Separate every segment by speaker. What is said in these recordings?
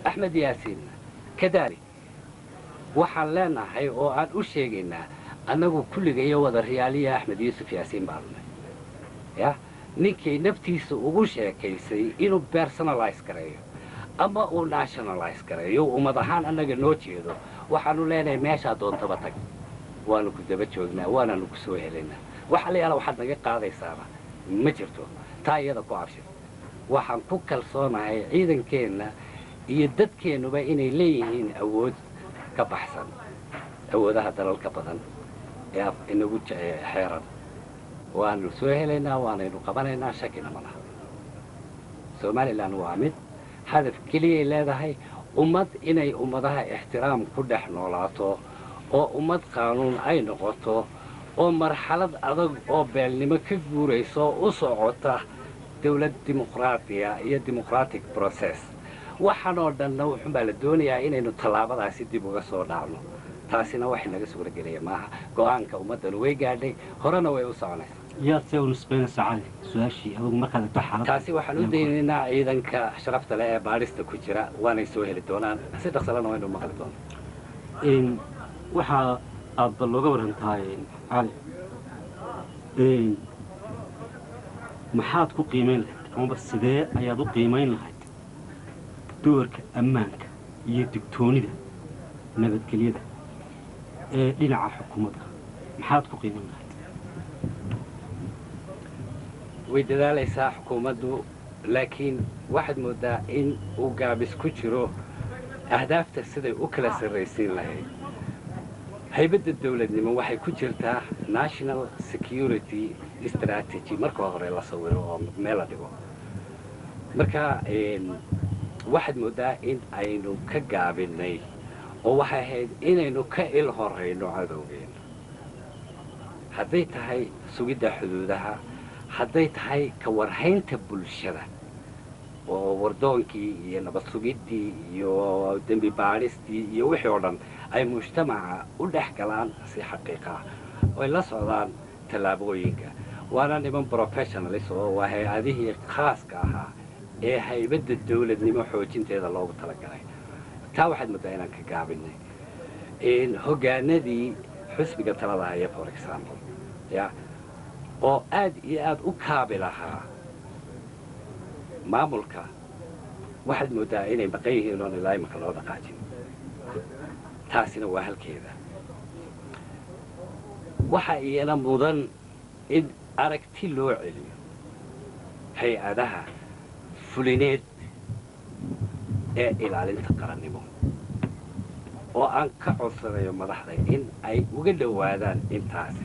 Speaker 1: axmed yaasiin kadaalik waxaan leenahay oo aan u sheegaynaa annagu kulligayo wada riyaaliya axmed yuusuf yaasiin baanunay ya ninkay naftiisa ugu sheekaysay inuu personalize gareeyo ama uu nationalize gareeyo ummad ahaan annaga noo jeedo waxaanu leenahay meeshaa doontaba tag waanu ku daba joognaa waananu ku soo helaynaa waxa la yaala waxaad naga qaadaysaaba ma jirto taa iyada ku abshir waxaan ku kalsoonahay ciidankeenna iyo dadkeennuba inay leeyihiin awood ka baxsan awoodaha dalalka badan ee inagu xeeran waanu soo helaynaa waanaynu qabanaynaa shakina ma laha somalilan waa mid hadaf keliyay leedahay ummad inay ummadaha ixtiraam ku dhex noolaato oo ummad qaanuun ay noqoto oo marxalad adag oo beelnimo ka guurayso u socota dawlad dimuqraatiya iyo democratic process waxaanoo dhanna wuxuunbaa la doonayaa inaynu tallaabadaasi dib uga soo dhaacno taasina waxay naga suuragelaya maaha go'aanka ummaddanu way gaadhay horena way u soconaysaa
Speaker 2: yaad see u nisbaynaysaa cali su-aashii adugu markaad egto xaalad
Speaker 1: taasi waxaan u daynaynaa ciidanka sharafta leh ee baadhista ku jira waanay soo heli doonaan si dhaqsalena waynu maqli doonaa
Speaker 2: waxaa aadba looga waran tahay cali maxaad ku qiimayn lahayd amaba sidee ayaad u qiimayn lahayd doorka ammaanka iyo digtoonida nabadgelyada ee dhinaca xukuumadda maxaad ku qiimayn lahayd
Speaker 1: way dadaalaysaa xukuumaddu laakiin waxaad mooddaa in uu gaabis ku jiro ahdaafta siday u kala sarraysiin lahayd haybadda dawladnimo waxay ku jirtaa national security strategy marka hore la sawiro oo meel la dhigo marka waxaad mooddaa in aynu ka gaabinay oo waxay ahayd inaynu ka il horayno cadowgeena hadday tahay sugidda xuduudaha hadday tahay ka warhaynta bulshada oo wardoonkii iyo nabad sugiddii iyo dembi baadhistii iyo wixii oo dhan ay mujtamaca u dhex galaan si xaqiiqa ah oy la socdaan tallaabooyinka waana niman professionalis oo waa hay-adihii khaaska ahaa ee haybadda dawladnimo xoojinteeda loogu talagalay taa waxaad mooddaa inaan ka gaabinay hoggaanadii xusbiga talada haya for example ya oo aad iyo aad u kaabi lahaa maamulka waxaad mooddaa inay maqan yihiin oon ilaa imaka loo dhaqaajin taasina waa halkeeda waxa iyana mudan in aragti loo celiyo hay-adaha fulineed ee ilaalinta qarannimo oo aan ka codsanayo madaxda in ay uga dhowaadaan intaasi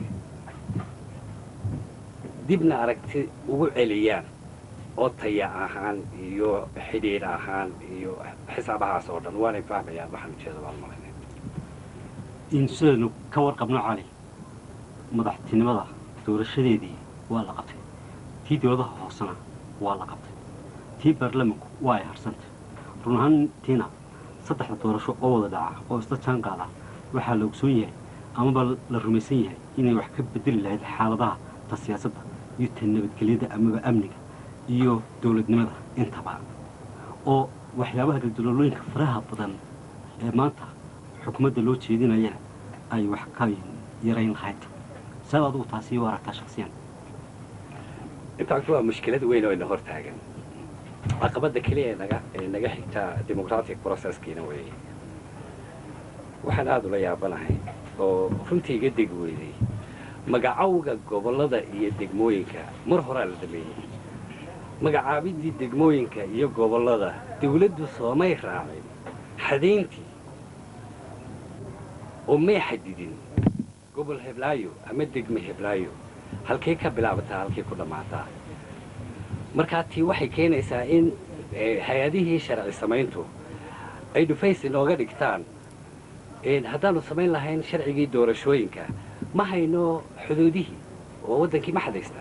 Speaker 1: dibna aragti ugu celiyaan oo taya ahaan iyo xidhiidh ahaan iyo xisaabahaas oo dhan waanay fahmayaan waxaan ujeeda baan malayna
Speaker 2: in sidaynu ka warqabno cali madaxtinimada doorashadeedii waa la qabtay tii dowladaha hoosena waa la qabtay tii baarlamanku waa ay harsantay run ahaantiina saddexda doorasho oo wada dhaca oo isla jaan qaada waxaa la ogsoon yahay amaba la rumaysan yahay inay wax ka bedeli lahayd xaaladaha ta siyaasadda iyo ta nabadgelyada amaba amniga iyo dowladnimada intaba oo waxyaabaha galdaloolooyinka faraha badan ee maanta xukuumadda loo jeedinayana ay wax ka yarayn lahayd saad adugu taasi u aragtaa shaksiyan
Speaker 1: intaanku waa mushkilad weyn oo ina hor taagan caqabadda keliya ee naga ee naga xigtaa democratic processkiina weeye waxaan aada ula yaabanahay oo runtii iga deg weyday magacawga gobollada iyo degmooyinka mar horaa la dhameeyey magacaabidii degmooyinka iyo gobollada dawladdu soomay raacin xadayntii oo may xadidin gobol heblaayo ama degme heblaayo halkay ka bilaabataa halkay ku dhammaataa markaa tii waxay keenaysaa in hay-adihii sharci samayntu ay dhufays inooga dhigtaan haddaanu samayn lahayn sharcigii doorashooyinka ma hayno xuduudihii oo waddankii ma xadaystaa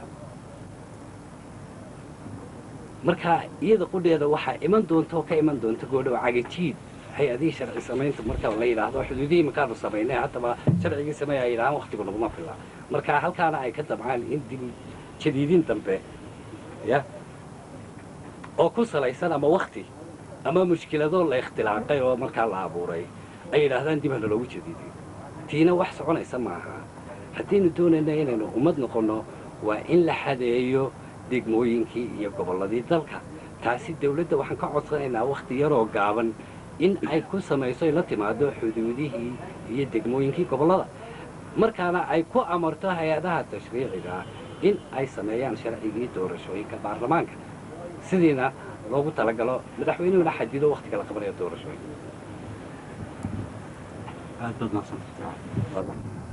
Speaker 1: marka iyada qudheeda waxaa iman doonta oo ka iman doonta goodhow cagajiid hay-adihii sharci samaynta marka la yidhaahdo xuduudihii makaanu samaynay haddaba sharcigii sameey ay yidhahaan waktigu naguma filla marka halkaana ay ka dabcaan in dib jadiidin dambe ya oo ku salaysan ama wakti ama mushkiladoo la ikhtilaaqay oo markaa la abuuray ay yidhaahdaan dib hana loogu jadiidiyo tiina wax soconaysa maaha haddaynu doonayna inaynu ummad noqonno waa in la xadeeyo degmooyinkii iyo gobolladii dalka taasi dawladda waxaan ka codsanaynaa wakhti yaroo gaaban in ay ku samayso ay la timaado xuduudihii iyo degmooyinkii gobollada markaana ay ku amarto hay-adaha tashriiciga in ay sameeyaan sharcigii doorashooyinka baarlamaanka sidiina loogu talagalo madaxweynuhuna xadido wakhtiga la qabanayo doorashooyinka
Speaker 2: aad baad maaqsanta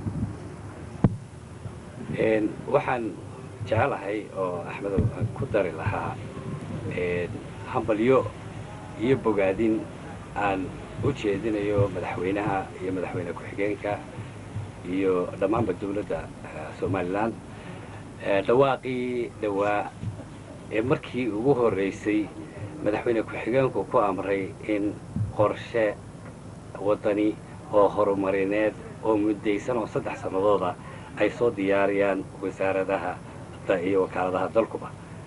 Speaker 1: waxaan jecelahay oo axmedow aan ku dari lahaa hambalyo iyo bogaadin aan u jeedinayo madaxweynaha iyo madaxweyne ku-xigeenka iyo dhammaanba dawladda somalilan dhawaaqii dhowaa ee markii ugu horraysay madaxweyne ku-xigeenku ku amray in qorshe waddani oo horumarineed oo muddaysan oo saddex sannadooda ay soo diyaariyaan wasaaradaha iyo wakaaladaha dalkuba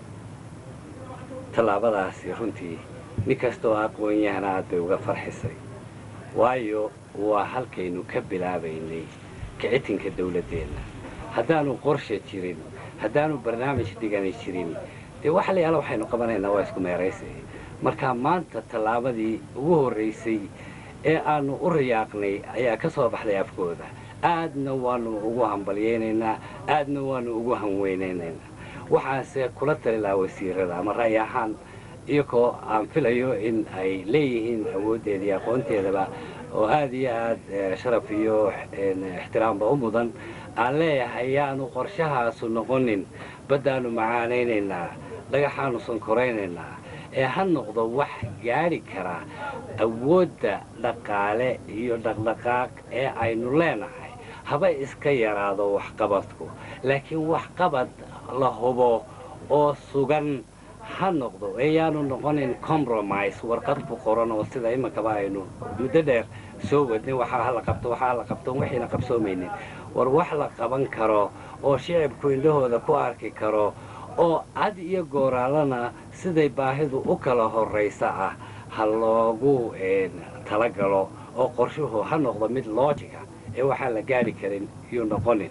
Speaker 1: tallaabadaasi runtii nin kasta oo aqoon-yahana aad bay uga farxisay waayo waa halkaynu ka bilaabaynay kicitinka dawladdeenna haddaanu qorshe jirin haddaanu barnaamij dhigani jirin dee waxa la yaala waxaynu qabanaynaa waa isku meeraysay marka maanta tallaabadii ugu horraysay ee aanu u rayaaqnay ayaa ka soo baxday afkooda aadna waanu ugu hambalyaynaynaa aadna waanu ugu hanweynaynaynaa waxaanse kula tali lahaa wasiirada ama ra'yi ahaan iyagoo aan filayo in ay leeyihiin awooddeeda iyo aqoonteedaba oo aad iyo aad sharaf iyo ixtiraamba u mudan aan leeyahay yaanu qorshahaasu noqonin baddaannu macaanaynaynaa dhagaxaanu sankoraynaynaa ee ha noqdo wax gaadhi kara awoodda dhaqaale iyo dhaqdhaqaaq ee aynu leenahay haba iska yaraado waxqabadku laakiin waxqabad la hubo oo sugan ha noqdo eeyaanu noqonin compromise warqad ku qoran oo sida iminkaba aynu muddo dheer soo wadnay waxaa hala qabto waxaa la qabto waxayna qabsoomaynin war wax la qaban karo oo shicibku indhahooda ku arki karo oo cad iyo gooraalana siday baahidu u kala horraysa ah ha loogu talagalo oo qorshuhu ha noqdo mid loojiga ee waxaan la gaadhi karin iyuu noqonin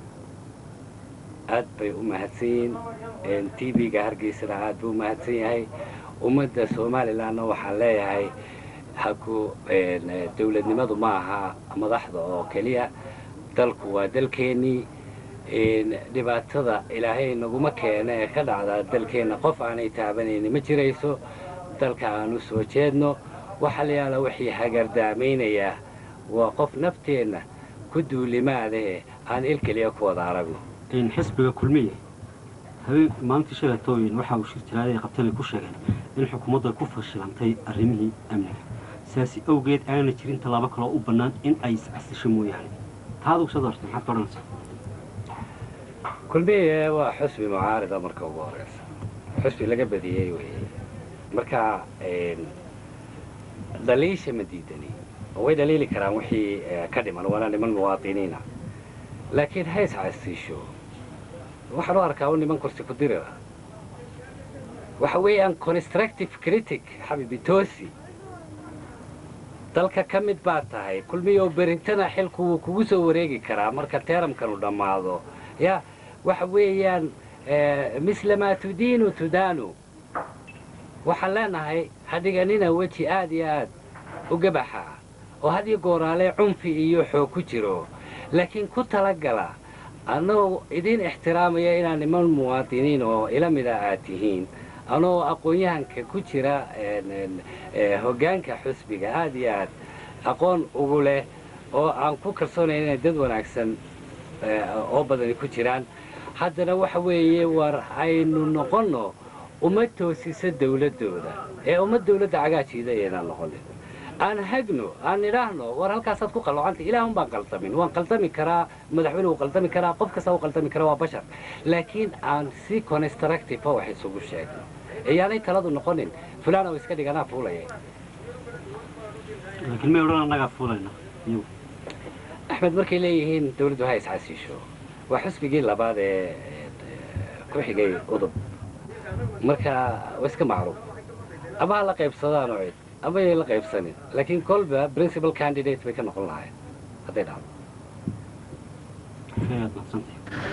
Speaker 1: aad bay u mahadsan yihiin t v-ga hargeysana aad buu u mahadsan yahay ummadda somalilanna waxaan leeyahay haku dawladnimadu ma aha madaxda oo keliya dalku waa dalkeennii dhibaatada ilaahay naguma keena ee ka dhacda dalkeenna qof aanay taabanayni ma jirayso dalka aan u soo jeedno waxa la yaala wixii hagardaamaynaya waa qof nafteenna ku duulimaadahe aan il keliya ku wada aragno
Speaker 2: xisbiga kulmiye habeen maalintii shalatooyin waxa uu shirjiraadii qabteen ay ku sheegeen in xukuumadda ku fashilantay arrimihii amniga sidaasi awgeed aana jirin tallaabo kaloo u bannaan in ay iscasisho mooyaane taa adugu sad horta maxaad ka odhanaysaa
Speaker 1: kulmiye waa xusbi mucaarida marka ugu horeysa xusbi laga badiyey weeye marka dhaliisha ma diidani oo way dhaliili karaan wixii ka dhiman waana niman muwaadiniina laakiin ha iscasiisho waxaan u arkaa u niman kursi ku dirira waxa weeyaan constructive critic xabiibi toosi dalka ka mid baad tahay kulmiyo berintana xilku wuu kugu soo wareegi karaa marka teeramkanu dhammaado ya waxa weeyaan mislamaa tudiinu tudaanu waxaan leenahay hadhiganina weji aad iyo aad u gabaxa oo hadiyo gooraale cunfi iyo xoog ku jiro laakiin ku talagala annagoo idiin ixtiraamaya inaad niman muwaadiniin oo ila mida aad tihiin anoo aqoon-yahanka ku jira hoggaanka xusbiga aad iyo aad aqoon ugu leh oo aan ku kalsoonaya inay dad wanaagsan oo badani ku jiraan haddana waxa weeye war aynu noqonno uma toosisa dawladdooda ee uma dawladda cagaajiida aynaan noqonin aan hagno aan idhaahno war halkaasaad ku qalloocantay ilaahun baan qaldamin waan qaldami karaa madaxweyne wuu qaldami karaa qof kasta wuu qaldami karaa waa bashar laakiin aan si constructive wax isugu sheegno iyaanay taladu noqonin fulaan oo iska dhiganaa fuulaya
Speaker 2: laakiin may odhan annagaa fuulayna iyagu
Speaker 1: axmed markay leeyihiin dawladdu ha iscasiisho waa xusbigii labaad ee ku xigay udub marka waa iska macruuf ama ha la qaybsadaan oo cid ama yay la qaybsanin laakiin kolba principal candidate bay ka noqon lahayen hadday dhacdo
Speaker 2: aad mahadsantahay